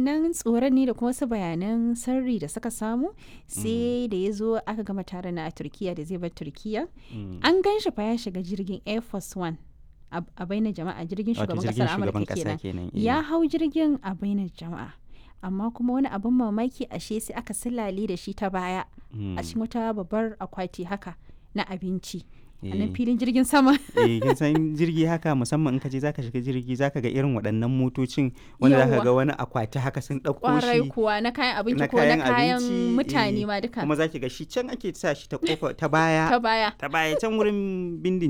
wannan tsoron ne da kuma wasu bayanan sirri da suka samu sai da ya zo aka gama taron na a turkiya da zai bar turkiya Mm. an gan shi fa ya shiga jirgin air force one a a bainar jama'a jirgin Wato shugaban jirgin kasar shugaban amurka ƙasa kenan kenan. eh. ya hau jirgin a bainar jama'a amma kuma wani abin mamaki ashe sai aka silale da shi ta baya Mm. a cikin wata babbar akwati haka na abinci a Eh. nan filin jirgin sama eh kin san jirgi haka musamman in ka je zaka shiga jirgi zaka ga irin waɗannan motocin wanda zaka Yawwa. ga wani akwati haka sun ɗauko kwarai shi kuwa na kayan abinci na ko na kayan kayan abinci, mutane eh, ma duka kuma zaki ga shi can ake sa shi ta kofa ta baya ta baya ta baya can wurin bindin